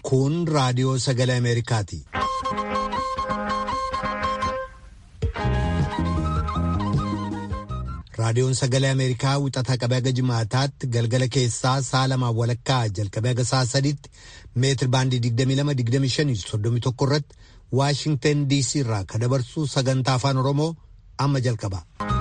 Kun raadiyoo sagalee Ameerikaati. Raadiyoon sagalee Ameerikaa wixata qabee haga jimaataatti galgala keessaa sa'a lamaan walakkaa jalqabee haga sa'a sadiitti meetir baandii 22-25-31 irratti Waashingtan DC irraa kan dabarsu sagantaa afaan Oromoo amma jalqaba.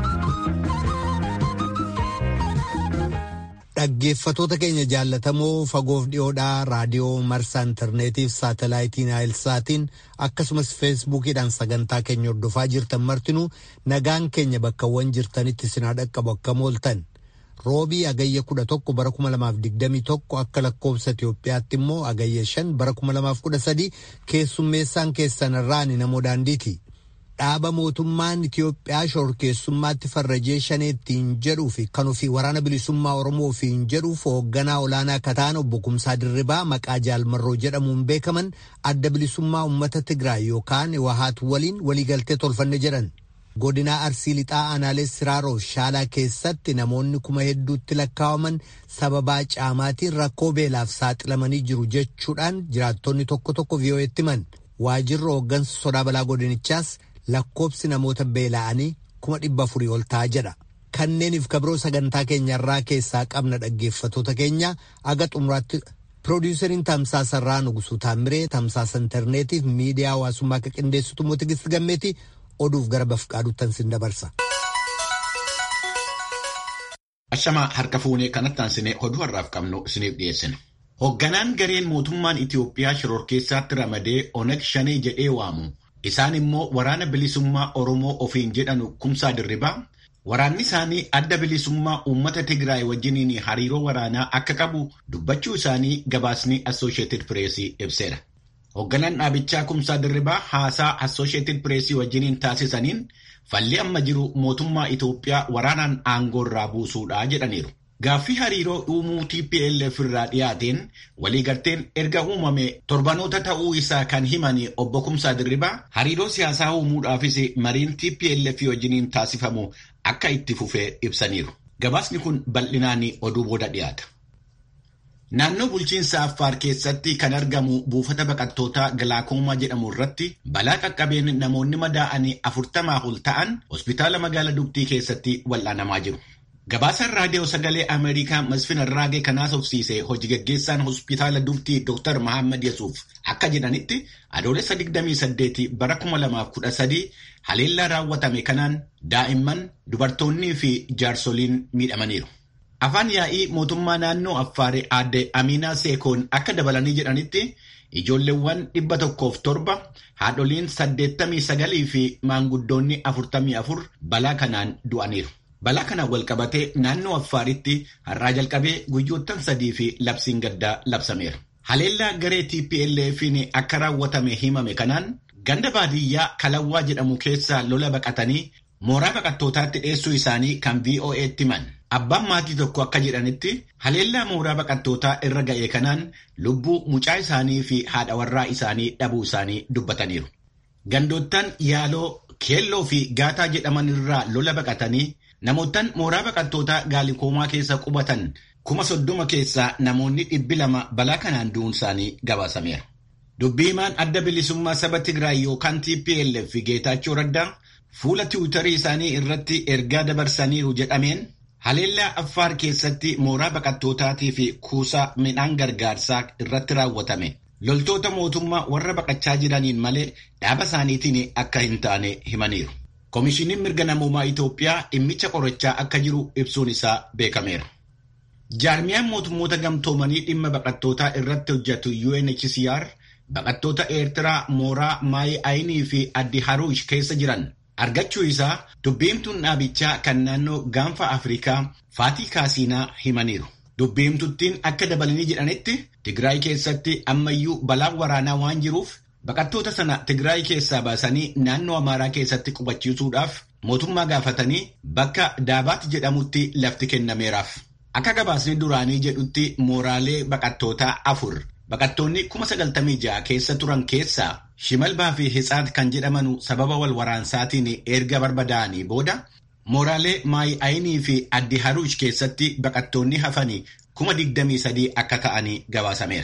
Dhaggeeffatoota keenya jaallatamoo fagoof dhiyoodhaa raadiyoo marsaa intarneetiif saatalaayitiin naayilsaatiin akkasumas feesbuukiidhaan sagantaa keenya hordofaa jirtan martinuu nagaan keenya bakkawwan jirtanitti sinaa dhaqqabu akka mooltan roobii agayya kudha tokko bara kuma lamaaf digdamii tokko akka lakkoobsa Itoophiyaatti immoo agayya shan bara kuma lamaaf kudha sadii keessummeessaan keessan irraan namoo daandiiti. dhaaba mootummaan Itiyoophiyaa shorkeessummaatti farrajee shaneettiin jedhuu fi kan ofii waraana bilisummaa Oromoo ofiin jedhuuf hoogganaa olaanaa kataan obbo Kumsaa Dirribaa maqaa jaalmarroo jedhamuun beekaman adda bilisummaa uummata Tigraay yookaan Wahaat waliin waliigaltee tolfanne jedhan. Godinaa Arsii Lixaa Aanaalee Siraaroo Shaalaa keessatti namoonni kuma hedduutti lakkaawaman sababaa caamaatiin rakkoo beelaaf saaxilamanii jiru jechuudhaan jiraattonni tokko tokko vii'oo'etti himan. Waajirri hooggansa sodaa balaa godinichaas lakkoobsi namoota beela'anii kuma dhibba afurii ol ta'a jedha. Kanneeniif kabiroo sagantaa keenyarraa keessaa qabna dhaggeeffatoota keenya aga xumuraatti piroodiiseriin tamsaasarraa nugusuu taamiree tamsaasa intarneetiif miidiyaa hawaasummaa akka qindeessitu immoo tigist gammeeti oduuf gara bafqaaduuttan sin dabarsa. Ashamaa harka fuunee kanatti aansinee oduu har'aaf qabnu isiniif dhiyeessina. Hoogganaan gareen mootummaan Itiyoophiyaa shororkeessaatti ramadee Oneg Shanee jedhee waamu. Isaan immoo waraana bilisummaa Oromoo ofiin jedhanu kumsaa dirribaa waraanni isaanii adda bilisummaa uummata Tigraay wajjiniin hariiroo waraanaa akka qabu dubbachuu isaanii gabaasni Associated Press ibseera. Hoogganaan dhaabichaa kumsaa dirribaa haasaa Associated Press wajjiniin taasisaniin falli amma jiru mootummaa Itoophiyaa waraanaan aangoo irraa buusuudha jedhaniiru. Gaaffii hariiroo uumuu TPLF irraa dhiyaateen waliigalteen erga uumame torbanoota ta'uu isaa kan himan obbo Kumsaa Dirribaa hariiroo siyaasaa uumuudhaafis mariin TPLF wajjiniin taasifamu akka itti fufee ibsaniiru. Gabaasni kun bal'inaan oduu booda dhiyaata. Naannoo bulchiinsa Affaar keessatti kan argamu buufata baqattootaa Gilaakoomaa jedhamu irratti balaa qaqqabeen namoonni madaa'anii afurtamaa ol ta'an hospitaala magaalaa Dugdii keessatti wal'aanamaa jiru. Gabaasaan raadiyoo sagalee Ameerikaa Masfin Arraagee kan haasofsiise hojii gaggeessaan hospitaala Dugdii Dr. Mahammad Yesuuf akka jedhanitti adoolessa 28 bara 2013 haleellaa raawwatame kanaan daa'imman dubartoonnii fi jaarsoliin miidhamaniiru. Afaan yaa'ii mootummaa naannoo Affaaree aadde Aminaa Seekoon akka dabalanii jedhanitti ijoolleewwan dhibba tokkoof torba haadholiin 89 fi maanguddoonni 44 balaa kanaan du'aniiru. Balaa kanaan walqabatee naannoo Affaaritti har'aa jalqabee guyyoottan sadii fi labsiin gaddaa labsameera. Haleellaa garee TPLF'n akka raawwatame himame kanaan ganda baadiyyaa Kalawwaa jedhamu keessaa lola baqatanii mooraa baqattootaatti dhiyeessuu isaanii kan VOA'tti himan. Abbaan maatii tokko akka jedhanitti haleellaa mooraa baqattootaa irra ga'e kanaan lubbuu mucaa isaanii fi haadha warraa isaanii dhabuu isaanii dubbataniiru. Gandoottan Yaaloo, Keelloo fi Gaataa jedhaman irraa lola baqatanii Namoottan mooraa baqattootaa gaalikoomaa keessa qubatan kuma soddoma keessaa namoonni dhibbi lama balaa kanaan du'uun isaanii gabaasameera. Dubbii himaan adda bilisummaa saba Tigraay yookaan TPLF Geetaachoo Raddaa fuula tiwutarii isaanii irratti ergaa dabarsaniiru jedhameen haleellaa Affaar keessatti mooraa baqattootaatii fi kuusaa midhaan gargaarsaa irratti raawwatame. Loltoota mootummaa warra baqachaa jiraniin malee dhaaba isaaniitiin akka hin taane himaniiru. Koomishiniin mirga namoomaa Itoophiyaa dhimmicha qorachaa akka jiru ibsuun isaa beekameera. Jaarmiyaan mootummoota gamtoomanii dhimma baqattootaa irratti hojjetu UNHCR baqattoota Eertiraa mooraa Maayi Ayinii fi Addi Haruush keessa jiran argachuu isaa dubbiimtuun dhaabichaa kan naannoo gaanfa Afrikaa Faatii Kaasiinaa himaniiru. Dubbiimtuttiin akka dabalanii jedhanitti Tigraay keessatti ammayyuu balaan waraanaa waan jiruuf Baqattoota sana Tigraay keessaa baasanii naannoo Amaaraa keessatti qubachiisuudhaaf mootummaa gaafatanii bakka Daabaat jedhamutti lafti kennameeraaf. Akka gabaasni duraanii jedhutti mooraalee baqattootaa afur baqattoonni kuma sagaltamii ja'a keessa turan keessaa Shimalbaa fi Hitsaat kan jedhamanu sababa wal waraansaatiin erga barbadaa'anii booda mooraalee Maayi Ayinii fi Addi Haruush keessatti baqattoonni hafanii kuma digdamii sadii akka ta'anii gabaasameera.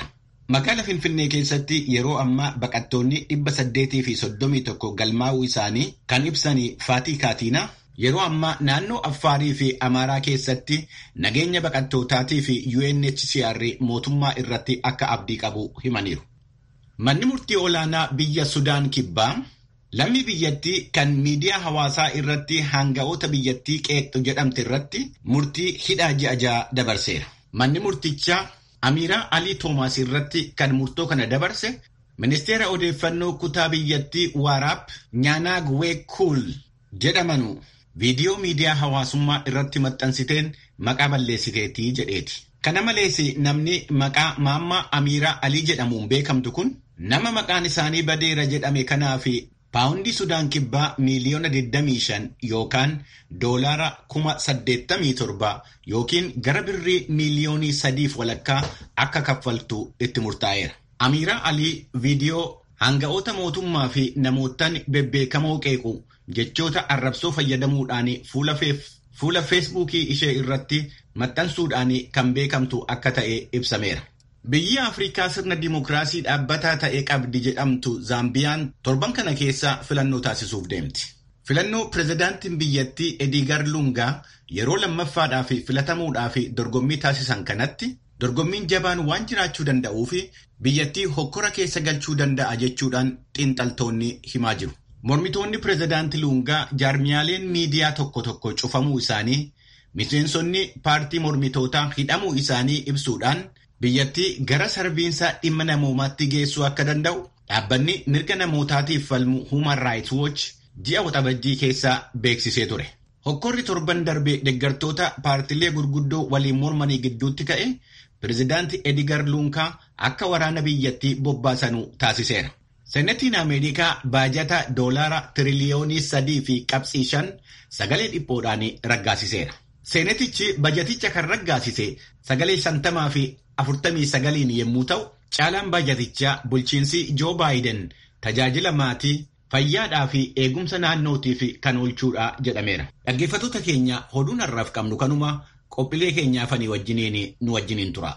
Magaala Finfinnee keessatti yeroo ammaa baqattoonni dhibba saddeetii fi soddomii tokko galmaa'uu isaanii kan ibsan Faatii Kaatiinaa yeroo ammaa naannoo Affaarii fi Amaaraa keessatti nageenya baqattootaatii fi UNHCR mootummaa irratti akka abdii qabu himaniiru. Manni murtii olaanaa biyya Sudaan Kibbaa lammii biyyattii kan miidiyaa hawaasaa irratti hanga'oota biyyattii qeeqxu jedhamte irratti murtii hidhaa ji'a ja'a dabarseera. Manni murtichaa Amiiraa Alii Toomaas irratti kan murtoo kana dabarse ministeera odeeffannoo kutaa biyyattii Waaraab Nyaanaa Gweekul jedhamanu viidiyoo miidiyaa hawaasummaa irratti maxxansiteen maqaa balleessiteetii jedheeti. Kana malees namni maqaa maammaa Amiiraa Alii jedhamuun beekamtu kun nama maqaan isaanii badeera jedhame kanaa fi paawundii Sudaan Kibbaa miiliyoona 25 yookaan doolaara 87 yookiin gara birrii miiliyoonii sadiif walakkaa akka kaffaltu itti murtaa'eera. Amiiraa Alii viidiyoo hanga'oota mootummaa fi namootaan bebbeekamoo qeequ jechoota arrabsoo fayyadamuudhaan fuula feesbuukii ishee irratti maxxansuudhaan kan beekamtu akka ta'e ibsameera. Biyyi Afrikaa sirna dimookiraasii dhaabbataa ta'e qabdi jedhamtu Zaambiyaan torban kana keessa filannoo taasisuuf deemti. Filannoo pirezidaantiin biyyattii Edigar Lungaa yeroo lammaffaadhaaf filatamuudhaaf dorgommii taasisan kanatti dorgommiin jabaan waan jiraachuu danda'uu fi biyyattii hokkora keessa galchuu danda'a jechuudhaan xiinxaltoonni himaa jiru. Mormitoonni pirezidaantii Lungaa jaarmiyaaleen miidiyaa tokko tokko cufamuu isaanii miseensonni paartii mormitootaa hidhamuu isaanii ibsuudhaan biyyattii gara sarbiinsa dhimma namoomaatti geessuu akka danda'u dhaabbanni mirga namootaatiif falmu Human Rights Watch ji'a waxabajjii keessaa beeksisee ture. Hokkorri torban darbe deeggartoota paartilee gurguddoo waliin mormanii gidduutti ka'e pirezidaantii Edgar Lungaa akka waraana biyyattii bobbaasanuu taasiseera. Senetiin Ameerikaa baajata doolaara tiriliyoonii sadii fi qabxii shan sagalee dhiphoodhaan raggaasiseera. Seenetichi bajaticha kan raggaasise sagalee shantamaa fi afurtamii sagaliin yommuu ta'u, caalaan baajatichaa bulchiinsi Joo Baayiden tajaajila maatii fayyaadhaa fi eegumsa naannootiif kan oolchuudha jedhameera. Dhaggeeffattoota keenya oduun har'aaf qabnu kanuma qophiilee keenyaafanii wajjiniin nu wajjiniin tura.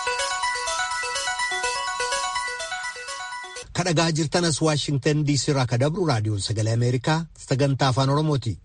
Kadhagaa jirtanas Waashingtan DC irraa ka dabru raadiyoon sagalee Ameerikaa sagantaa afaan Oromooti.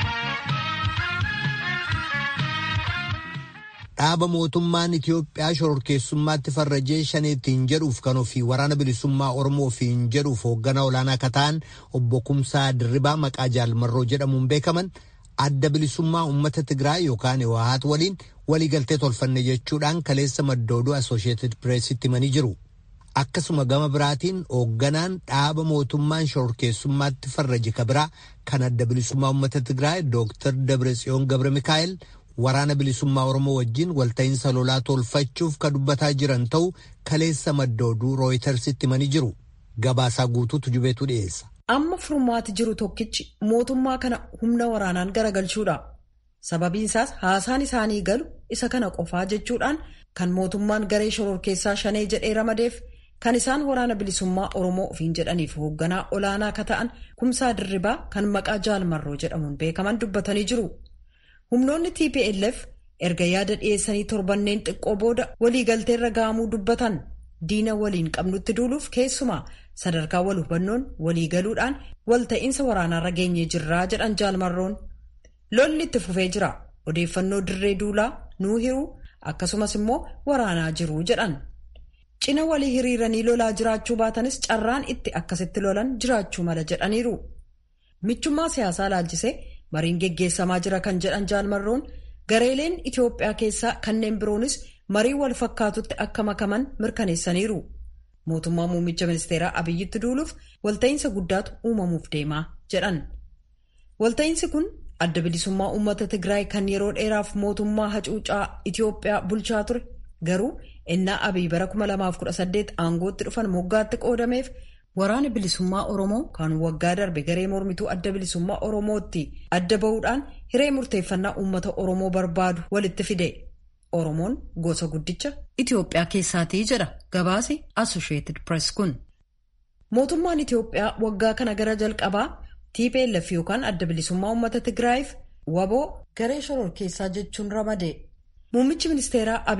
Dhaaba mootummaan Itiyoophiyaa shororkeessummaatti farrajee shaneettiin jedhuuf kan ofii waraana bilisummaa Oromoo ofiin jedhuuf hoogganaa olaanaa akka ta'an obbo Kumsaa Dirribaa maqaa jaalmarroo jedhamuun beekaman adda bilisummaa uummata Tigraay yookaan Wahaat waliin waliigaltee tolfanne jechuudhaan kaleessa maddooduu Asosheetid Pireesitti himanii jiru. Akkasuma gama biraatiin hoogganaan dhaaba mootummaan shororkeessummaatti farraje kabiraa kan adda bilisummaa uummata Tigraay Dooktar Dabretsiyoon Gabre Mikaa'el waraana bilisummaa Oromoo wajjin walta'iinsa lolaa tolfachuuf ka dubbataa jiran ta'uu kaleessa maddooduu rooyitersitti himanii jiru. Gabaasaa guutuutu jubeetu dhiyeessa. Amma furmaati jiru tokkichi mootummaa kana humna waraanaan garagalchuudha. Sababiin isaas haasaan isaanii galu isa kana qofaa jechuudhaan kan mootummaan garee shororkeessaa shanee jedhee ramadeef kan isaan waraana bilisummaa Oromoo ofiin jedhaniif hoogganaa olaanaa ka ta'an kumsaa dirribaa kan maqaa jaalmarroo jedhamuun beekaman dubbatanii jiru. Humnoonni TPLF erga yaada dhiyeessanii torbanneen xiqqoo booda waliigalteerra ga'amuu dubbatan diina waliin qabnutti duuluuf keessumaa sadarkaa wal hubannoon waliigaluudhaan walta'iinsa waraanaarra geenyee jirraa jedhan jaalmarroon. Lolli itti fufee jira. Odeeffannoo dirree duulaa nuu hiruu akkasumas immoo waraanaa jiru jedhan. Cina walii hiriiranii lolaa jiraachuu baatanis carraan itti akkasitti lolan jiraachuu mala jedhaniiru. Michummaa siyaasaa laalchisee mariin geggeessamaa jira kan jedhan jaalmarroon gareeleen Itoophiyaa keessaa kanneen biroonis marii wal fakkaatutti akka makaman mirkaneessaniiru. Mootummaa muummicha ministeeraa Abiyyitti duuluuf walta'iinsa guddaatu uumamuuf deemaa jedhan. Walta'iinsi kun adda bilisummaa uummata Tigraay kan yeroo dheeraaf mootummaa hacuucaa Itoophiyaa bulchaa ture garuu innaa Abiy bara 2018 aangootti dhufan moggaatti qoodameef waraana bilisummaa Oromoo kan waggaa darbe garee mormituu adda bilisummaa Oromootti adda bahuudhaan hiree murteeffannaa uummata Oromoo barbaadu walitti fide. Oromoon gosa guddicha Itoophiyaa keessaatii jedha gabaasi Associated Press kun. Mootummaan Itoophiyaa waggaa kana gara jalqabaa TPLF yookaan adda bilisummaa uummata Tigraayiif waboo garee shororkeessaa jechuun ramade. Muummichi ministeeraa Abiy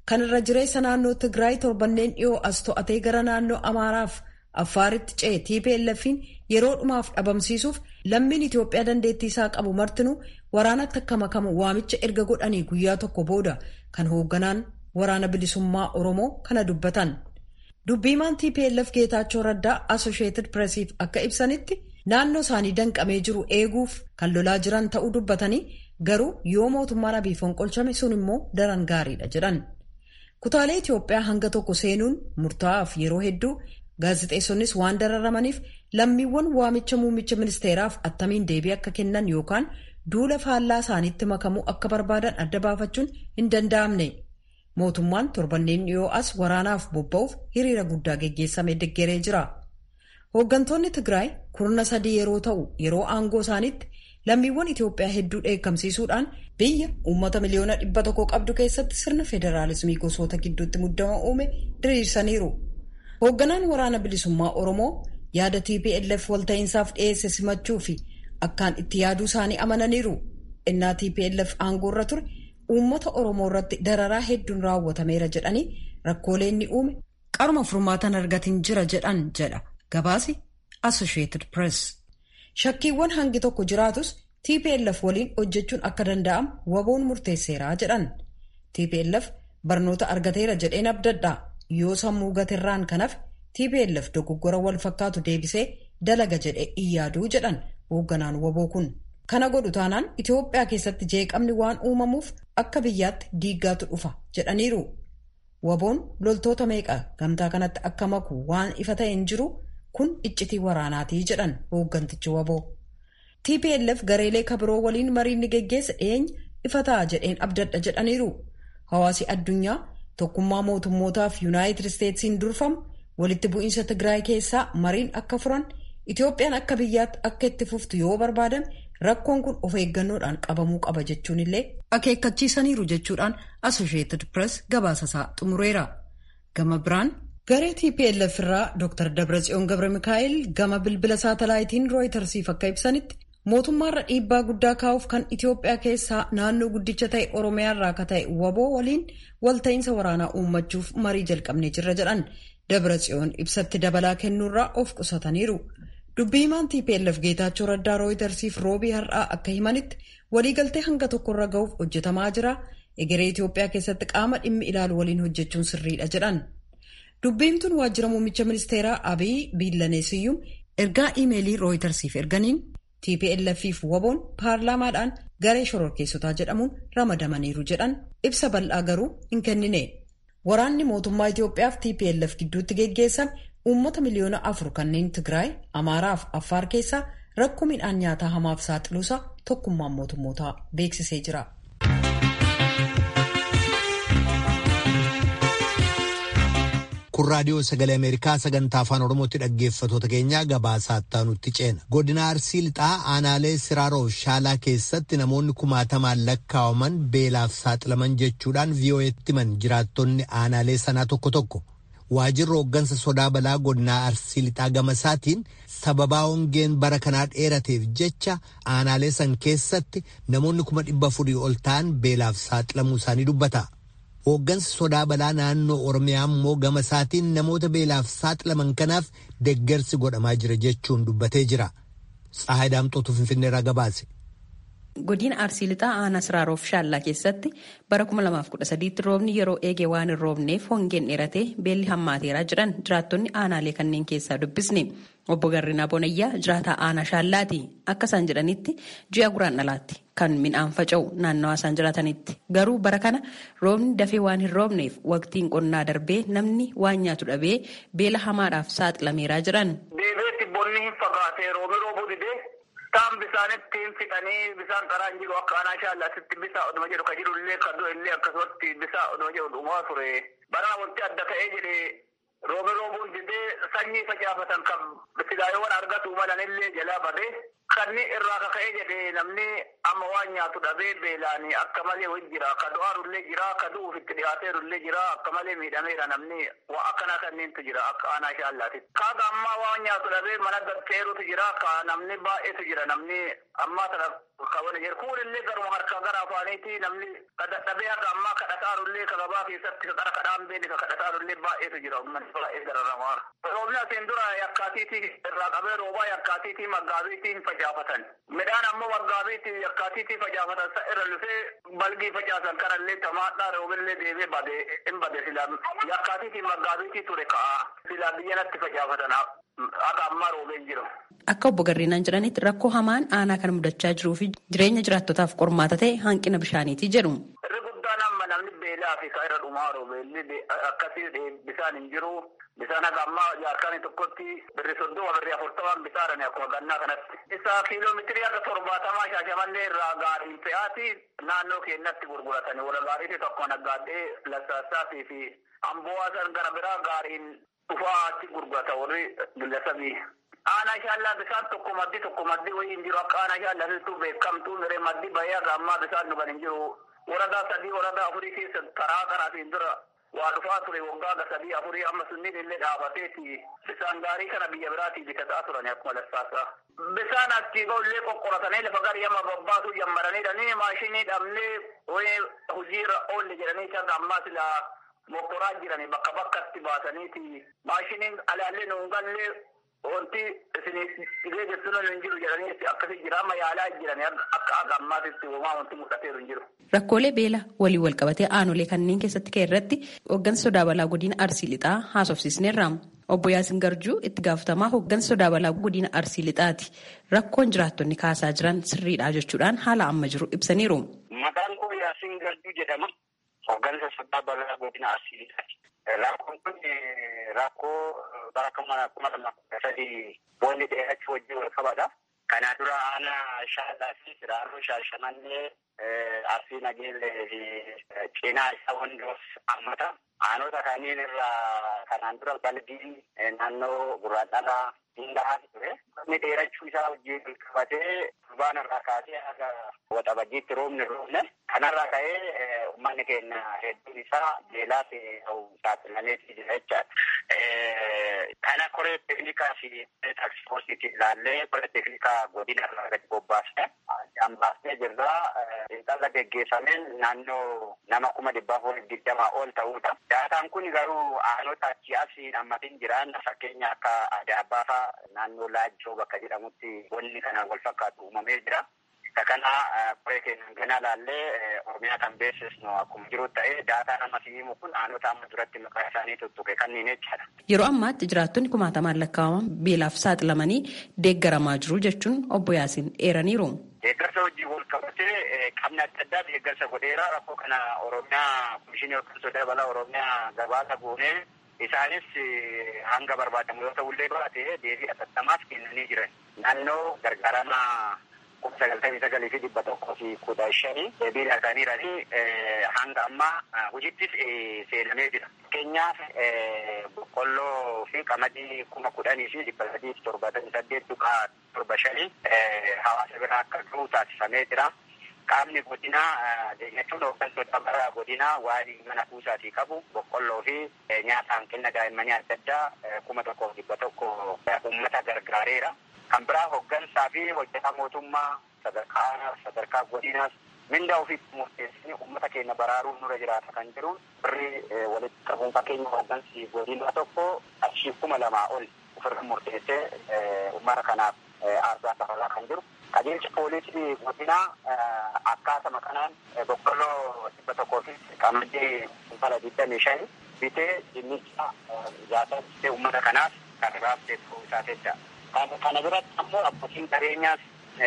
kan irra jireessa naannoo Tigraay torbanneen dhiyoo as to'atee gara naannoo Amaaraaf Affaaritti ce'e TPLF'n yeroo dhumaaf dhabamsiisuuf lammiin Itoophiyaa dandeettii isaa qabu martinuu waraanatti akka makamu waamicha erga godhanii guyyaa tokko booda kan hoogganaan waraana bilisummaa Oromoo kana dubbatan. Dubbiimaan TPLF Geetaachoo Raddaa Associated Pressiif akka ibsanitti naannoo isaanii danqamee jiru eeguuf kan lolaa jiran ta'uu dubbatanii garuu yoo mootummaan Abiy fonqolchame sun immoo daran gaariidha jedhan. Kutaalee Itoophiyaa hanga tokko seenuun murtaa'aaf yeroo hedduu gaazexeessoonnis waan dararamaniif lammiiwwan waamicha muummicha ministeeraaf attamiin deebii akka kennan yookaan duula faallaa isaaniitti makamuu akka barbaadan adda baafachuun hin danda'amne. Mootummaan torbanneen dhiyoo as waraanaaf bobba'uuf hiriira guddaa geggeessame deggeree jira. Hooggantoonni Tigraay kurna sadii yeroo ta'u yeroo aangoo isaaniitti lammiiwwan Itoophiyaa hedduu dheekkamsiisuudhaan biyya uummata miliyoona dhibba tokko qabdu keessatti sirna federaalismii gosoota gidduutti muddama uume diriirsaniiru. Hoogganaan waraana bilisummaa Oromoo yaada TPLF walta'iinsaaf dhiyeesse simachuu fi akkaan itti yaaduu isaanii amananiiru. Innaa TPLF aangoorra ture uummata Oromoo irratti dararaa hedduun raawwatameera jedhanii rakkoolee inni uume qaruma furmaatan argatiin jira jedhan jedha gabaasi Associated Press. Shakkiiwwan hangi tokko jiraatus TPLF waliin hojjechuun akka danda'amu waboon murteesseeraa jedhan. TPLF barnoota argateera jedheen abdadha. Yoo sammuu gatirraan kanaaf TPLF dogoggora wal fakkaatu deebisee dalaga jedhee iyyaaduu jedhan hoogganaan waboo kun. Kana godhu taanaan Itoophiyaa keessatti jeeqamni waan uumamuuf akka biyyaatti diiggaatu dhufa jedhaniiru. Waboon loltoota meeqa gamtaa kanatti akka maku waan ifa ta'e hin jiru kun iccitii waraanaatii jedhan hooggantichi waboo. TPLF gareelee kabiroo waliin mariin ni geggeessa dhiyeenya ifa ta'a jedheen abdadha jedhaniiru. Hawaasi addunyaa tokkummaa mootummootaaf yuunaayitid isteetsiin durfamu walitti bu'iinsa Tigraay keessaa mariin akka furan Itoophiyaan akka biyyaatti akka itti fuftu yoo barbaadame rakkoon kun of eeggannoodhaan qabamuu qaba jechuun illee akeekkachiisaniiru jechuudhaan Associated Press gabaasasaa xumureera. Gama biraan garee TPLF irraa Dr. Dabratsiyoon Gabra Mikaa'el gama bilbila saatalaayitiin Rooyitersiif akka ibsanitti mootummaarra dhiibbaa guddaa kaa'uuf kan Itoophiyaa keessaa naannoo guddicha ta'e Oromiyaarraa akka ta'e waboo waliin walta'iinsa waraanaa uummachuuf marii jalqabnee jirra jedhan Dabratsiyoon ibsatti dabalaa kennuurraa of qusataniiru. Dubbiimaan TPLF Geetaachoo Raddaa Rooyitersiif roobii har'aa akka himanitti waliigaltee hanga tokkorra ga'uuf hojjetamaa jira. Egeree Itoophiyaa keessatti qaama dhimmi ilaalu waliin hojjechuun sirriidha jedhan. Dubbiimtuun waajjira muummicha ministeeraa Abiy Biillaneesiyyuum ergaa iimeelii Rooyitersiif erganiin TPLFif waboon paarlaamaadhaan garee shororkeessotaa jedhamuun ramadamaniiru jedhan ibsa bal'aa garuu hin kennine. Waraanni mootummaa Itoophiyaaf TPLF gidduutti geggeessame uummata miliyoona afur kanneen Tigraay, Amaaraa fi Affaar keessaa rakkoo midhaan nyaataa hamaaf saaxiluusaa tokkummaan mootummootaa beeksisee jira. kun raadiyoo sagalee ameerikaa sagantaa afaan oromootti dhaggeeffatoota keenyaa gabaasaa itti ceena godina arsii lixaa aanaalee siraaroof shaalaa keessatti namoonni kumaatamaan lakkaawaman beelaaf saaxilaman jechuudhaan vii'oo'eetti himan jiraattonni aanaalee sanaa tokko tokko waajirri hooggansa sodaa balaa godinaa arsii lixaa gamasaatiin sababaa hongeen bara kanaa dheerateef jecha aanaalee san keessatti namoonni kuma dhibba afurii ol ta'an beelaaf saaxilamuu isaanii dubbata. hooggansi sodaa balaa naannoo oromiyaa immoo gama isaatiin namoota beelaaf saaxilaman kanaaf deggersi godhamaa jira jechuun dubbatee jira. Tsahaay Daamxootu Finfinneerraa gabaase. Godina Arsii Lixaa aanaa Siraaroof Shaallaa keessatti bara 2013 roobni yeroo eege waan hin roobneef hongeen dheeratee beelli hammaateeraa jiran jiraattonni aanaalee kanneen keessaa dubbisne. Obbo Garrinaa Bonayyaa jiraataa aanaa Shaallaati. Akka isaan jedhanitti ji'a guraan dhalaatti kan midhaan faca'u naannawaa isaan jiraatanitti. Garuu bara kana roobni dafee waan hin roobneef waqtiin qonnaa darbee namni waan nyaatu dhabee beela hamaadhaaf saaxilameeraa jiran. Deebiitti bonni hin fagaatee roobni roobuu didee taan bisaanitti hin fixanii bisaan karaa hin jiru akka aanaa Shaallaatitti bisaa oduma jedhu ka jiru illee ka du'e illee akkasumatti bisaa oduma jedhu dhumaa ture. Bara wanti adda ta'ee jedhee Roobni roobuun didee sanyii facaafatan kan silaayyoowwan argatu malan illee jalaa badee Kanni irraa kaka'ee jedhee namni amma waan nyaatu dhabee beelaanii akka malee wajji jira. Ka du'aarullee jira, ka du'uuf itti dhiyaateerullee jira, akka malee miidhameera namni waa akkana kanneentu jira akka aanaa shaallaati. Kaaga ammaa waan nyaatu dhabee mana gatteerutu jira, ka namni baay'eetu jira namni ammaa sana kabana jira. Kuunillee garuma harka gara afaaniiti namni dadhabee haga ammaa kadhataarullee ka gabaa keessatti ka qara kadhaan beeni ka kadhataarullee baay'eetu jira. Uummanni baay'ee gararramaa. Roobni asiin dura yakkaatiitii irraa qabee roobaa yakkaatiitii maggaabiitiin facaafatan. Midhaan ammoo maggaabiitii yakkaatiitii facaafatan sa irra lufee balgii facaasan kanallee tamaadhaa roobillee deebee badee hin bade silaa yakkaatiitii maggaabiitii ture ka'a. Silaa biyyanatti facaafatan akka ammaa roobeen jiru. Akka obbo Garreenaan jedhanitti rakkoo hamaan aanaa kan mudachaa jiruu fi jireenya jiraattotaaf qormaata ta'e hanqina bishaaniiti jedhu. Irri guddaan amma namni beelaa fi irra dhumaa roobeelli akkasii bisaan hin jiru. Bisaan haga ammaa jaarkaanii tokkotti birri soddoma birri afurtamaan bisaarani akkuma gannaa kanatti. Isa kiiloomeetirii haga torbaatamaa shaashamannee irraa gaariin fe'aati naannoo keenyatti gurguratani. Wala gaariitii tokko naggaadhee lassaasaatii fi amboo'aa gara biraa gaariin dhufaa achi gurgurata warri gillasabii. Aanaa shaallaa bisaan tokko maddi tokko maddi wayii hin jiru akka aanaa shaallaa beekamtuu miree maddi bahee haga ammaa bisaan dhugan hin jiru. Waradaa sadii waradaa afurii keessa karaa karaatiin dura waa dhufaa ture waggaa ga sadii afurii amma sunniin illee dhaabateeti bisaan gaarii kana biyya biraatii bitataa turan akkuma lassaasaa. Bisaan achii illee qoqqoratanii lafa garii amma babbaasuu jammaraniidhanii maashinii dhabnee wayii hojiirra oolle jedhanii kan ammaa silaa mokoraa jiranii bakka bakkatti baasaniiti maashiniin alaallee nuun gallee wanti isin dhibee jechuun hin jiru jedhanii akkasii jira amma yaalaa jiran akka akka ammaatitti uumaa wanti mul'ateeru hin jiru. Rakkoolee beela walii wal qabatee aanolee kanneen keessatti ka'e irratti hooggansa sodaa balaa godina Arsii Lixaa haasofsiisneerra. Obbo Yaasin Garjuu itti gaafatamaa hooggansa sodaa balaa godina Arsii Lixaati. Rakkoon jiraattonni kaasaa jiran sirriidha jechuudhaan haala amma jiru ibsaniiru. Maqaan koo Yaasin Garjuu jedhama. Hooggansa sodaa balaa godina Arsii Lixaati. Rakkoon kun rakkoo bara kuma lama kudha sadii boonni dheerachuu wajjin wal qabata. Kana dura aanaa shaallaa fi siraaroo shaashamannee arsii nageellee fi cinaa isaa wandoos hammata. Aanota kanneen irraa kanaan dura balbiin naannoo gurraadhalaa hundaa ture. Inni dheerachuu isaa wajjin wal qabatee turbaan irraa kaasee haga waxabajjiitti roobni roobne. Kanarraa ka'ee uummanni keenya hedduun isaa beelaa fi saaxilameetii jira jechaadha. Kana koree teeknikaa fi taaksifoorsiitiin ilaallee koree teeknikaa godina irraa gadi bobbaasne hambaasnee jirra. Xiinxala geggeeffameen naannoo nama kuma dhibbaa afurii digdamaa ol ta'uudha. Daataan kun garuu aanota achi asii hammatiin jiran fakkeenya akka Adaabbaa fa'aa naannoo Laajjoo bakka jedhamutti wanni kanaan wal fakkaatu uumamee jira. kana qoree keenyan ganaa laallee oromiyaa kan beeksisnu akkuma jiru ta'ee daataa nama himu kun aanota amma duratti maqaa isaanii tuttuqe kanneen jechaadha. Yeroo ammaatti jiraattonni kumaatamaan lakkaa'aman beelaaf saaxilamanii deeggaramaa jiru jechuun obbo Yaasiin eeraniiru. Deeggarsa wajjin wal qabatee qabna adda addaa deeggarsa godheera rakkoo kana oromiyaa komishinii yookaan sodaa balaa oromiyaa gabaasa goonee isaanis hanga barbaadamu yoo ta'ullee baate deebii atattamaaf kennanii jiran. Naannoo gargaarama kuma sagaltamii sagalii fi dhibba tokkoo fi kudha shanii deebii laataniiranii hanga ammaa hojittis seenamee jira. Fakkeenyaaf boqqolloo fi qamadii kuma kudhanii fi dhibba sadii fi torbaatamii saddeet tuqaa torba shanii hawaasa biraa akka ga'u taasifamee jira. Qaamni godinaa jechuun hooggantoota bara godinaa waan mana kuusaatii qabu boqqolloo fi nyaata hanqina daa'immanii adda addaa kuma tokkoof dhibba tokko uummata gargaareera. Kan biraa hooggansaa fi hojjetaa mootummaa sadarkaa sadarkaa godinaas mindaa ofiitti murteessanii uummata keenya baraaruun nurra jiraata kan jiru birrii walitti qabuun fakkeenya hooggansi godinaa tokko qarshii kuma lamaa ol ofirra murteessee uummata kanaaf aarsaa kafalaa kan jiru. Qajeelcha poolisii godinaa akkaatuma kanaan boqqolloo dhibba tokkoo fi qamadii kuntala digdamii shani bitee dinnicha jaalatee uummata kanaaf kan raabsee ta'uu isaa jecha. Kana biratti ammoo abbootiin qabeenyaas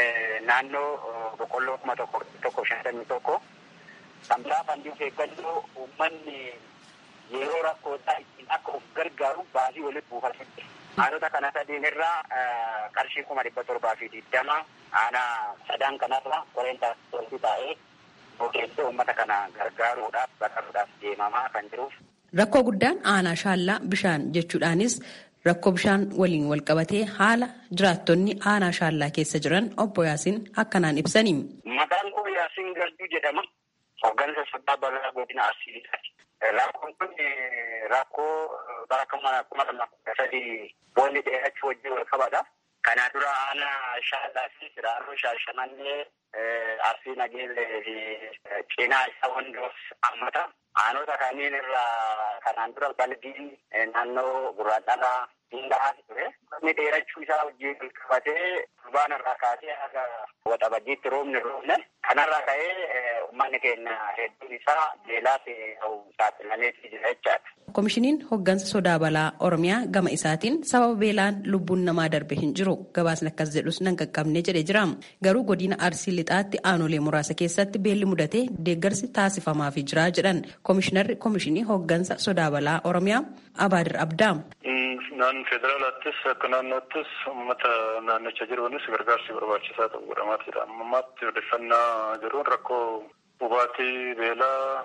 naannoo boqqolloo kuma tokko tokko shantamii tokko kan biraa fandii of eeggannoo uummanni yeroo rakkootaa ittiin akka of gargaaru baasii walitti buufatee aanota kana sadiin irraa qarshii kuma dhibba torbaa fi digdama aanaa sadan kanarra qoreen taasisuu taa'ee boqeessee uummata kana gargaaruudhaaf baqaruudhaaf deemamaa kan jiruuf. Rakkoo guddaan aanaa shaallaa bishaan jechuudhaanis Rakkoo bishaan waliin walqabatee haala jiraattonni aanaa shaallaa keessa jiran obbo Yaasiin akkanaan ibsani. Maqaan koo Yaasiin Garduu jedhama. Hooggansa sodaa balaa godina Arsiiliidhaati. Rakkoon kun rakkoo bara kuma lama kudha sadii boolli dheerachuu wajjin wal qabata. Kana dura aanaa shaallaa fi siraaroo shaashamannee arsii nageellee fi cinaa isaa wandoos hammata. Aanota kanneen irraa kanaan dura balbiin naannoo gurraadhalaa hundaa ture. Inni dheerachuu isaa wajjin wal qabatee turbaan irraa kaasee haga waxabajjiitti roobni roobne. Kanarraa ka'ee uummanni keenya hedduun isaa beelaa fi saaxilameetii jira jechaadha. Komishiniin hooggansa sodaa balaa Oromiyaa gama isaatiin sababa beelaan lubbuun namaa darbe hin jiru gabaasni akkas jedhus nan qaqqabne jedhee jira. Garuu godina Arsii lixaatti aanolee muraasa keessatti beelli mudatee deeggarsi taasifamaafii jira jedhan komishinarri komishinii hooggansa sodaa balaa Oromiyaa Abaadir Abdaa. Naan federaalaattis akka naannoottis uummata naannicha jiruunis gargaarsi barbaachisaa ta'uu godhamaa jira. Ammaatti odeeffannaa jiruun rakkoo hubaatii beelaa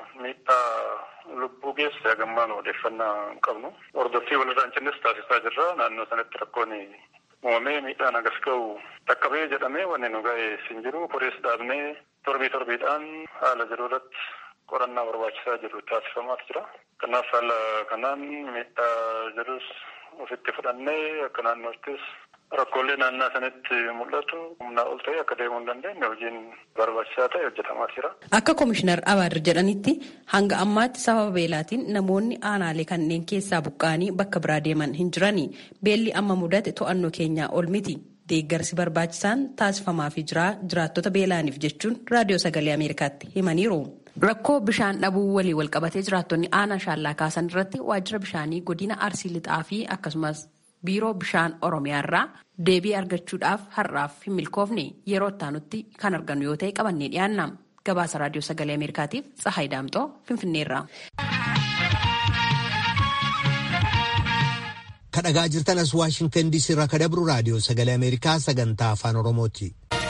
miidhaa lubbuu geesse hagammaan odeeffannaa hin qabnu. Hordoffii walirraa hin cinnes taasisaa jirra. Naannoo sanatti rakkoon uumamee miidhaan agas ga'u dhaqqabee jedhamee wanni nu ga'e hin jiru. Korees dhaabnee torbii torbiidhaan haala jiru irratti qorannaa barbaachisaa jiru taasifamaa jira. Kanaaf haala kanaan miidhaa jirus ofitti fudhannee akka naannoottis rakkoolee naannaa sanatti mul'atu humnaa ol ta'e akka deemuu hin dandeenye hojiin barbaachisaa ta'e hojjetamaa jira. Akka komishinar Abaadir jedhanitti hanga ammaatti sababa beelaatiin namoonni aanaalee kanneen keessaa buqqa'anii bakka biraa deeman hin jirani. Beelli amma mudate to'annoo keenyaa ol miti. Deeggarsi barbaachisaan taasifamaafii jira jiraattota beelaaniif jechuun raadiyoo sagalee Ameerikaatti himaniiru. Rakkoo bishaan dhabuu walii walqabatee jiraattonni aanaa shaallaa kaasan irratti waajjira bishaanii godina arsii lixaa fi akkasumas biiroo bishaan oromiyaa irraa deebii argachuudhaaf har'aaf hin milkoofne yeroo ittaanutti kan argannu yoo ta'e qabannee dhiyaanna. Gabaasa raadiyoo sagalee Ameerikaatiif Tsahaay Daamxoo Finfinneerraa. Kadhagaa jirtan as Waashingtan DC irraa ka dabru raadiyoo sagalee Ameerikaa sagantaa afaan Oromooti.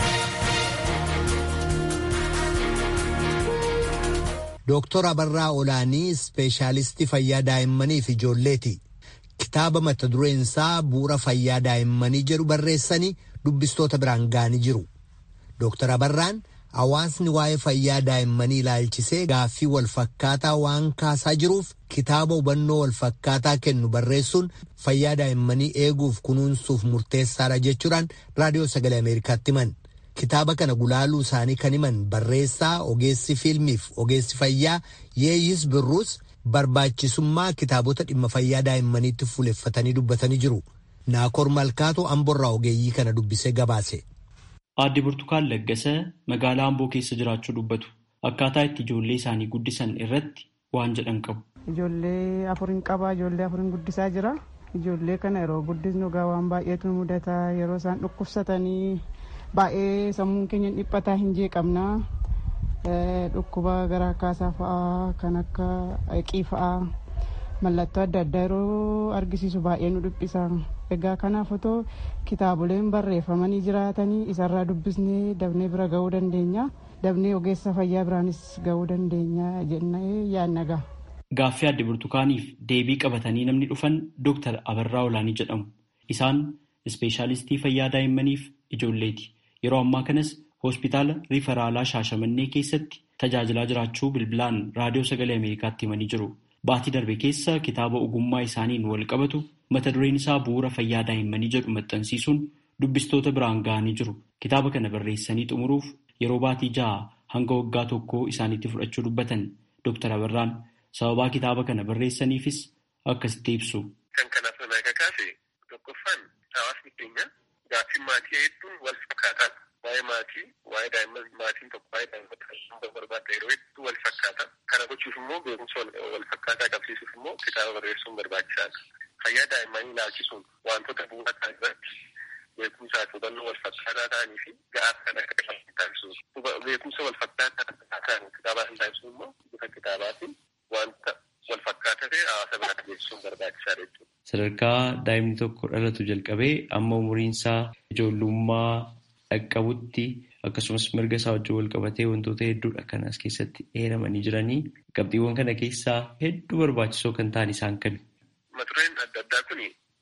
Dooktor Abarraa Olaanii ispeeshaalistii fayyaa daa'immanii fi ijoolleeti. Kitaaba mata dureen isaa bu'uura fayyaa daa'immanii jedhu barreessanii dubbistoota biraan ga'anii jiru. Dooktor Abarraan hawaasni waa'ee fayyaa daa'immanii ilaalchisee gaaffii walfakkaataa waan kaasaa jiruuf kitaaba hubannoo walfakkaataa kennu barreessuun fayyaa daa'immanii eeguuf kunuunsuuf murteessaadha jechuudhaan raadiyoo sagalee Ameerikaatti himan. Kitaaba kana gulaaluu isaanii kan himan barreessaa ogeessi fiilmiif ogeessi fayyaa yeeyis birruus barbaachisummaa kitaabota dhimma fayyaa daa'immaniitti fuuleffatanii dubbatanii jiru. Naakoor Malkaatoo Amborraa ogeeyyii kana dubbisee gabaase. Aadde Burtukaan Laggasa magaalaa Amboo keessa jiraachuu dubbatu. Akkaataa itti ijoollee isaanii guddisan irratti waan jedhan qabu. Ijoollee afurin qabaa, ijoollee afurin guddisaa jira. Ijoollee kana yeroo guddisnu egaa waan baay'eetu mudata. Yeroo isaan dhukkubsatanii baay'ee sammuun keenya dhiphataa hin jeeqamna. Dhukkuba garaa kaasaa fa'aa kan akka haqii fa'aa mallattoo adda addaa yeroo argisiisu baay'ee nu dhiphisa. Egaa kanaaf otoo kitaaboleen barreeffamanii jiraatanii isarraa dubbisnee dabnee bira ga'uu dandeenya. Dabnee ogeessa fayyaa biraanis ga'uu dandeenya jennee yaadna ga'a. Gaaffii adde burtukaaniif deebii qabatanii namni dhufan Dooktar Abarraa Olaanii jedhamu. Isaan ispeeshaalistii fayyaa daa'immaniif ijoolleeti. Yeroo ammaa kanas hospitaala riifaraalaa Shaashamannee keessatti tajaajilaa jiraachuu bilbilaan raadiyoo sagalee Ameerikaatti himanii jiru. Baatii darbe keessa kitaaba ogummaa isaaniin wal qabatu mata dureen isaa bu'uura fayyaa daa'immanii jedhu maxxansiisuun dubbistoota biraan ga'anii jiru. Kitaaba kana barreessanii xumuruuf yeroo baatii ja'a hanga waggaa tokkoo isaaniitti fudhachuu dubbatan Dooktar Abarraan sababaa kitaaba kana barreessaniifis akkasitti ibsu. Kan kanaaf nama kakaase tokkoffaan hawaasni keenya gaaffii maatii hedduun wal fakkaata. Waa'ee maatii, waa'ee daa'imman maatiin tokko waa'ee daa'imman barbaadda yeroo hedduu wal fakkaata. Kana gochuuf immoo beekumsa wal fakkaataa qabsiisuuf immoo kitaaba barreessuun barbaachisaadha. Fayyaa daa'immanii ilaalchisuun wantoota bu'uura ta'an irratti beekumsaa fi hubannoo wal fakkaataa ta'anii fi ga'aa kan akka taasisuuf. Beekumsa wal fakkaataa ta'an kitaabaa kan taasisu immoo bifa kitaabaatiin wanta wal fakkaataa ta'e hawaasa biratti beeksisuun barbaachisaadha jechuudha. Sadarkaa daa'imni tokko dhalatu jalqabee amma umuriinsaa ijoollummaa dhaqqabutti akkasumas mirga isaa wajjin wal qabatee wantoota hedduudha kan as keessatti eeramanii jiranii qabxiiwwan kana keessaa hedduu barbaachisoo kan ta'an isaan kami. Mata dureen adda addaa kun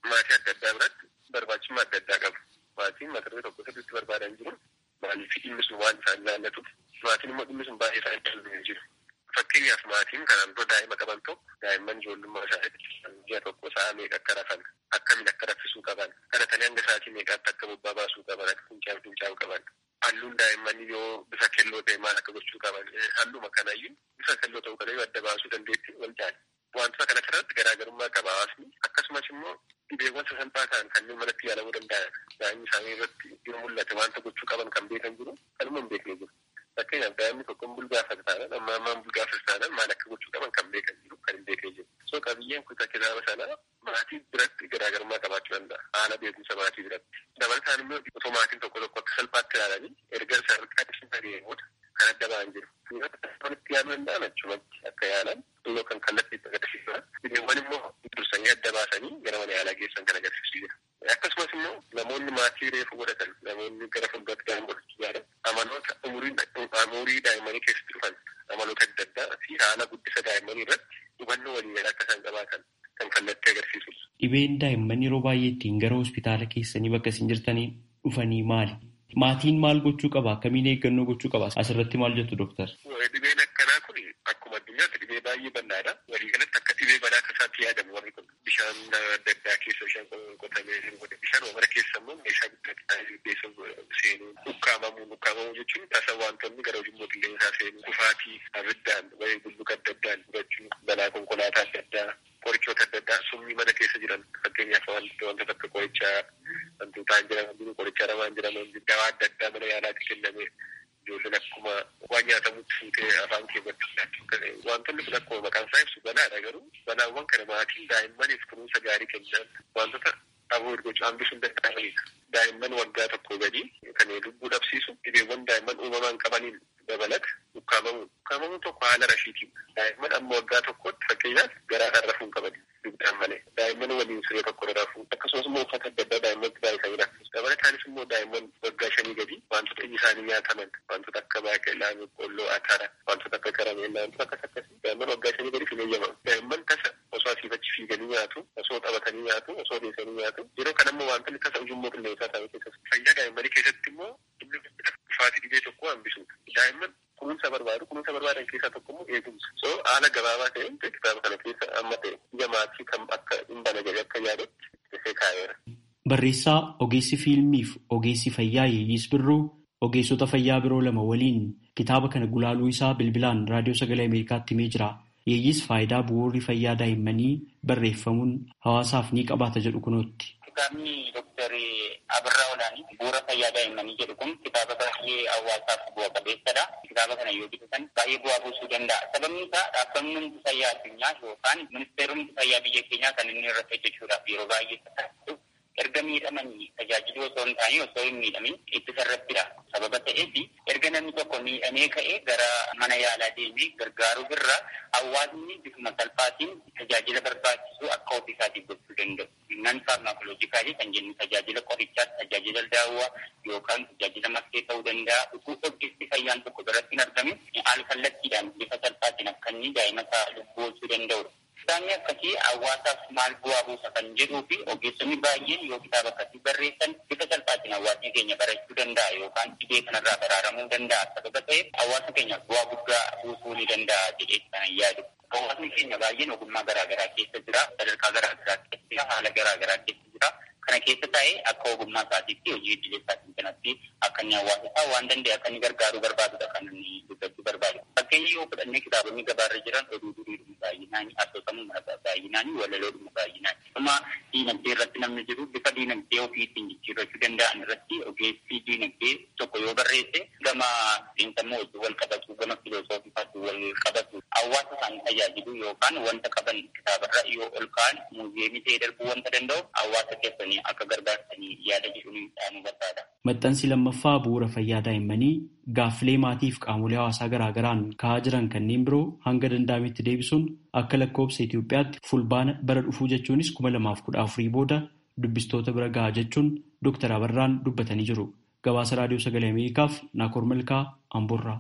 maatii adda addaa biratti barbaachisummaa adda addaa qabu. Maatiin mata duree tokko sirriitti barbaadan jiru maaliif dhimmi sun waan isaan ilaallatuuf maatiin immoo dhimmi sun baay'ee isaan ilaallatee jiru. Fakkeenyaaf maatiin kanaan dura daa'ima qaban tokko daa'imman ijoollummaa isaaniitti ji'a tokko sa'a meeqa akka rafan akkamiin akka raffisuu qaban kadhatanii hanga sa'aatii meeqaatti akka bobbaa baasuu qaban akka fincaa'u fincaa'u qaban halluun daa'immanii yoo bifa keelloo ta'e maal akka gochuu qaban halluma kanayyuu bifa keelloo ta'uu kana yoo adda baasuu dandeetti wal jaali. Wantoota kana irratti garaagarummaa qaba hawaasni akkasumas immoo dhibeewwan sasalphaa ta'an kanneen manatti yaalamuu danda'an daa'imni isaanii irratti yoo mul'ate wanta gochuu qaban kan beekan jiru kanuma hin beekne jiru. Fakkeenyaaf daa'imni tokko bulgaafas taanaan amma ammaan bulgaafas taanaan maal akka gochuu qaban kan beekan jiru kan hin beekne jiru. So qabiyyeen kutaa kitaaba sanaa maatii biratti garaagarummaa qabaachuu danda'a haala beekumsa maatii biratti. Dabalataan immoo otoo maatiin tokko tokko akka salphaatti ilaalanii erga isaan qaadisiin ta'ee booda kan adda ba'an jiru. Walitti yaaluu danda'an achumatti akka yaalan yoo kan kallattii itti agarsiisudha. Dhibeewwan immoo dursanii adda baasanii gara mana yaalaa geessan kan agarsiisu jira. Akkasumas immoo namoonni maatii reefu godhatan namoonni gara fuulduraatti daa'ima godhachuu yaadan amaloota umurii daa'immanii keessatti dhufan amaloota adda addaa fi haala guddisa daa'immanii irratti hubannoo waliin akka isaan qabaatan kan kallattii agarsiisudha. Dhibeen daa'imman yeroo baay'ee ittiin gara hospitaala keessanii bakka isin jirtanii dhufanii maali? Maatiin maal gochuu qaba? Akkamiin eeggannoo gochuu qaba? Asirratti maal jettu dooktar? Dhibeen akkanaa kun akkuma addunyaatti dhibee baay'ee bal'aadha. Walii galatti akka dhibee balaa tasaatti yaadamu warri kun bishaan adda addaa keessa bishaan qotamee jiru bishaan wamara keessa immoo meeshaa guddaa keessa seenuu dhukkaamamuu dhukkaamamuu jechuun tasa wantoonni gara ujummoo qilleensaa seenuu kufaatii abiddaan wayii bulluqa adda addaan gubachuu balaa konkolaataa adda addaa qorichoota adda addaa summii mana keessa jiran fakkeenyaaf wanta akka qorichaa wantoota jiran jiru qoricha ramaan jiran dawaa adda addaa mana yaalaatti kenname ijoolleen akkuma waan nyaatamutti fuutee afaan keewwatti wantoonni kun akkuma maqaan isaa ibsu balaadha garuu balaawwan kana maatiin daa'immaniif kunuunsa gaarii kennan wantoota aboo gochuu hambisuu hin danda'amanidha. Daa'imman waggaa tokko gadii kan lubbuu dhabsiisu dhibeewwan daa'imman uumamaan qabaniin dabalata dhukkaamamuu. Dhukkaamamuun tokko haala rashiitiin daa'imman amma waggaa tokkotti fakkeenyaaf garaadhaan rafuu hin qaban dugdaan malee daa'imman waliin siree tokko rafuu akkasumas immoo uffata adda addaa daa'imman baay'isanii rafuu dabalataanis immoo daa'imman waggaa shanii gadii wantoota iji isaanii nyaataman wantoota akka baaqelaa boqqolloo atara wantoota akka karameellaa wantoota akkas akkasii daa'imman waggaa shanii gadii hin eeyyamamu daa'imman tasa osoo asii achi fiiganii nyaatu osoo taphatanii nyaatu osoo deessanii nyaatu yeroo kan ammoo wantoonni tasa ujummoo qilleensaa ta'an keessatti fayyaa daa'immanii keessatti immoo inni dhufaatii dhibee tokko hambisuudha daa'imman kunuunsa barbaadu kunuunsa barbaadan keessaa tokko immoo eegumsa so haala gabaabaa ta'een kitaaba kana keessa amma ta'e ija maatii kan akka hin bana jedhee akka yaadutti dhufee kaa'eera. Barreessaa ogeessi fiilmiif ogeessi fayyaa Yeeyyis Birruu ogeessota fayyaa biroo lama waliin kitaaba kana gulaaluu isaa bilbilaan raadiyoo sagalee Ameerikaatti himee jira. Yeeyyis faayidaa bu'uurri fayyaa daa'immanii barreeffamuun hawaasaaf ni qabaata jedhu kunootti. Kitaabni Dooktar Abirraa Olaanii bu'uura fayyaa daa'immanii jedhu kun kitaaba baay'ee hawaasaaf bu'a qabeessadha. Kitaaba kana yoo bitatan baay'ee bu'aa buusuu danda'a. Sababni isaa dhaabbanni fayyaa addunyaa yookaan ministeeronni fayyaa biyya keenyaa kan inni irratti hojjechuudhaaf yeroo baay'ee tattaafatu erga miidhamanii tajaajiluu osoo hin taane osoo hin miidhamin ittisa irrattidha. Sababa ta'eef erga namni tokko miidhamee ka'ee gara mana yaalaa deemee gargaaruu irra hawaasni bifuma salphaatiin tajaajila barbaachisu akka ofii isaatiif gochuu danda'u. Nan faarmaakolojikaalii kan jennu tajaajila qorichaa, tajaajila daawwaa yookaan tajaajila maskee ta'uu danda'a. Utuu ogeessi fayyaan tokko biratti hin argamin al kallattiidhaan bifa salphaatiin akka inni daa'ima isaa lubbuu oolchuu danda'udha. Kitaabni akkasii hawaasaaf maal bu'aa buusa kan jedhuu fi ogeessonni baay'een yoo kitaaba akkasii barreessan bifa salphaatiin hawaasni keenya barachuu danda'a yookaan dhibee kanarraa baraaramuu danda'a. Sababa ta'eef hawaasa keenyaaf bu'aa guddaa buusuu ni danda'a jedhee kan yaadu. Hawaasni keenya baay'een ogummaa garaagaraa keessa jira, sadarkaa garaagaraa keessa jira, haala garaagaraa keessa jira. Kana keessa taa'ee akka ogummaa isaatiitti hojii idilee isaatiin kanatti akka inni hawaasa isaa waan danda'e akka inni gargaaruu barbaadudha kan inni dubbachuu barbaadu. Fakkeenya yoo fudhannee kitaabonni gabaarra jiran oduu duriidhuma baay'inaanii asoosamuma baay'inaanii walaloodhuma baay'inaanii. Dhuma diinagdee irratti namni jiru bifa diinagdee ofii ittiin jijjiirrachuu danda'an irratti ogeessi diinagdee tokko yoo barreesse gama xiinsammuu wajjin wal qabatu gama filoosoofii wal qabatu hawaasa isaanii tajaajilu yookaan wanta qaban kitaabarra yoo ol ka'an muuziyeemii ta'ee darbuu wanta danda'u hawaasa keessanii akka gargaarsanii yaada jedhuun dhaamuu barbaada. Maxxansi lammaffaa bu'uura fayyaa daa'immanii gaaffilee maatiif qaamolee hawaasaa garaagaraan ka'aa jiran kanneen biroo hanga danda'ametti deebisuun akka lakkoobsa Itoophiyaatti fulbaana bara dhufuu jechuunis kuma lamaaf kudha afurii booda dubbistoota bira gahaa jechuun Dooktar Abarraan dubbatanii jiru. Gabaasa Raadiyoo Sagalee Ameerikaaf Naakoor Malkaa Amboorraa.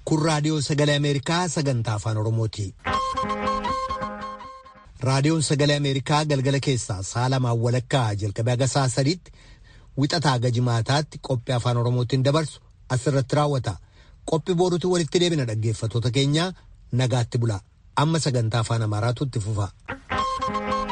Kun raadiyoo sagalee Ameerikaa sagantaa afaan Oromooti. Raadiyoon sagalee Ameerikaa galgala keessaa sa'a lamaan walakkaa jalqabee haga sa'a sadiitti wixataa haga jimaataatti qophii afaan Oromootiin dabarsu asirratti raawwata. Qophii booruutti walitti deebina dhaggeeffattoota keenya nagaatti bula. Amma sagantaa afaan Amaaraatu itti fufa.